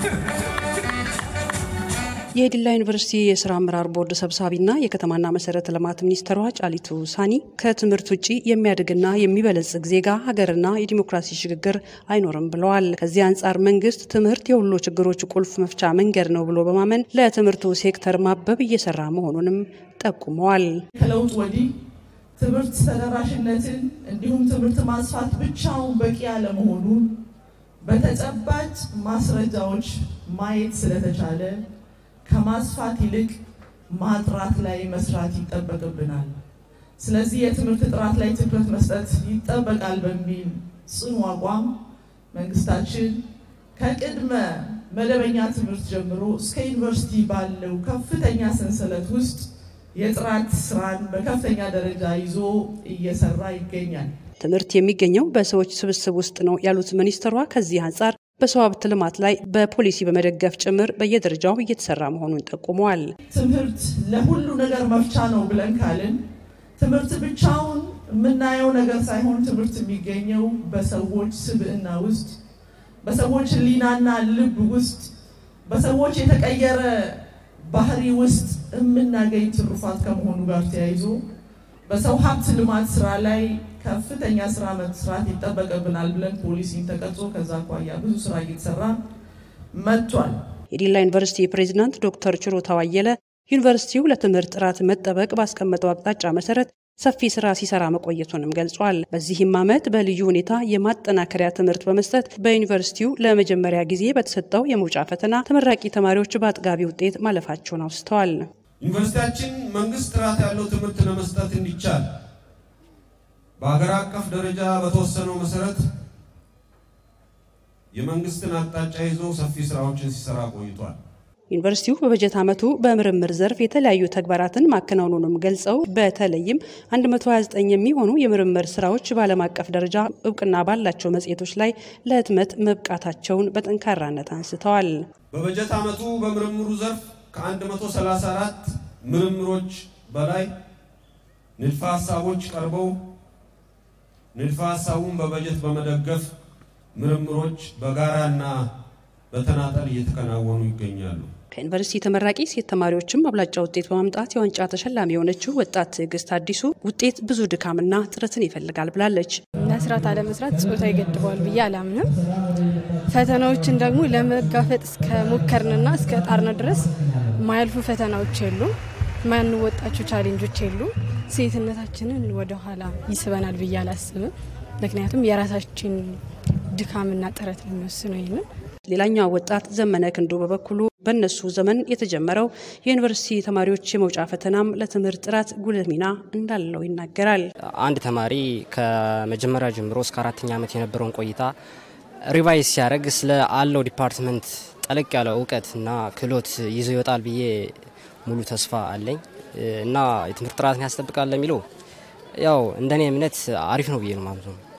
የዲላ ዩኒቨርሲቲ የስራ አመራር ቦርድ ሰብሳቢና የከተማና መሰረተ ልማት ሚኒስትሯ ጫሊቱ ሳኒ ከትምህርት ውጭ የሚያድግና የሚበለጽግ ዜጋ ሀገርና የዲሞክራሲ ሽግግር አይኖርም ብለዋል። ከዚህ አንጻር መንግስት ትምህርት የሁሉ ችግሮች ቁልፍ መፍቻ መንገድ ነው ብሎ በማመን ለትምህርቱ ሴክተር ማበብ እየሰራ መሆኑንም ጠቁመዋል። ከለውጥ ወዲህ ትምህርት ተደራሽነትን እንዲሁም ትምህርት ማስፋት ብቻውን በቂ ያለመሆኑን በተጨባጭ ማስረጃዎች ማየት ስለተቻለ ከማስፋት ይልቅ ማጥራት ላይ መስራት ይጠበቅብናል። ስለዚህ የትምህርት ጥራት ላይ ትኩረት መስጠት ይጠበቃል በሚል ጽኑ አቋም መንግስታችን ከቅድመ መደበኛ ትምህርት ጀምሮ እስከ ዩኒቨርሲቲ ባለው ከፍተኛ ሰንሰለት ውስጥ የጥራት ስራን በከፍተኛ ደረጃ ይዞ እየሰራ ይገኛል። ትምህርት የሚገኘው በሰዎች ስብስብ ውስጥ ነው ያሉት ሚኒስትሯ ከዚህ አንጻር በሰው ሀብት ልማት ላይ በፖሊሲ በመደገፍ ጭምር በየደረጃው እየተሰራ መሆኑን ጠቁመዋል። ትምህርት ለሁሉ ነገር መፍቻ ነው ብለን ካልን ትምህርት ብቻውን የምናየው ነገር ሳይሆን ትምህርት የሚገኘው በሰዎች ስብዕና ውስጥ፣ በሰዎች ሕሊናና ልብ ውስጥ፣ በሰዎች የተቀየረ ባህሪ ውስጥ የምናገኝ ትሩፋት ከመሆኑ ጋር ተያይዞ በሰው ሀብት ልማት ስራ ላይ ከፍተኛ ስራ መስራት ይጠበቅብናል ብለን ፖሊሲን ተቀርጾ ከዛ አኳያ ብዙ ስራ እየተሰራ መጥቷል። የዲላ ዩኒቨርሲቲ ፕሬዚዳንት ዶክተር ችሮታው አየለ ዩኒቨርሲቲው ለትምህርት ጥራት መጠበቅ ባስቀመጠው አቅጣጫ መሰረት ሰፊ ስራ ሲሰራ መቆየቱንም ገልጿል። በዚህም ዓመት በልዩ ሁኔታ የማጠናከሪያ ትምህርት በመስጠት በዩኒቨርሲቲው ለመጀመሪያ ጊዜ በተሰጠው የመውጫ ፈተና ተመራቂ ተማሪዎች በአጥጋቢ ውጤት ማለፋቸውን አውስተዋል። ዩኒቨርሲቲያችን መንግስት ጥራት ያለው ትምህርት ለመስጠት እንዲቻል በሀገር አቀፍ ደረጃ በተወሰነው መሰረት የመንግስትን አቅጣጫ ይዞ ሰፊ ስራዎችን ሲሰራ ቆይቷል። ዩኒቨርሲቲው በበጀት ዓመቱ በምርምር ዘርፍ የተለያዩ ተግባራትን ማከናወኑንም ገልጸው በተለይም 129 የሚሆኑ የምርምር ስራዎች በዓለም አቀፍ ደረጃ እውቅና ባላቸው መጽሔቶች ላይ ለህትመት መብቃታቸውን በጠንካራነት አንስተዋል። በበጀት ዓመቱ በምርምሩ ዘርፍ ከ134 ምርምሮች በላይ ንድፈ ሀሳቦች ቀርበው ንድፈ ሀሳቡን በበጀት በመደገፍ ምርምሮች በጋራና በተናጠል እየተከናወኑ ይገኛሉ። ከዩኒቨርሲቲ ተመራቂ ሴት ተማሪዎችም አብላጫ ውጤት በማምጣት የዋንጫ ተሸላሚ የሆነችው ወጣት ትዕግስት አዲሱ ውጤት ብዙ ድካምና ጥረትን ይፈልጋል ብላለች። መስራት አለመስራት ጾታ ይገድበዋል ብዬ አላምንም። ፈተናዎችን ደግሞ ለመጋፈጥ እስከ ሞከርንና እስከ ጣርነ ድረስ ማያልፉ ፈተናዎች የሉም፣ ማንወጣቸው ቻሌንጆች የሉም። ሴትነታችንን ወደኋላ ይስበናል ብዬ አላስብም። ምክንያቱም የራሳችን ድካምና ጥረት ነው የሚወስነው ይህንን ሌላኛው ወጣት ዘመነ ክንዱ በበኩሉ በእነሱ ዘመን የተጀመረው የዩኒቨርሲቲ ተማሪዎች የመውጫ ፈተናም ለትምህርት ጥራት ጉልህ ሚና እንዳለው ይናገራል። አንድ ተማሪ ከመጀመሪያ ጀምሮ እስከ አራተኛ ዓመት የነበረውን ቆይታ ሪቫይዝ ሲያደርግ ስለ አለው ዲፓርትመንት ጠለቅ ያለ እውቀትና ክህሎት ይዞ ይወጣል ብዬ ሙሉ ተስፋ አለኝ እና የትምህርት ጥራትን ያስጠብቃል ለሚለው ያው እንደኔ እምነት አሪፍ ነው ብዬ ነው ማለት ነው።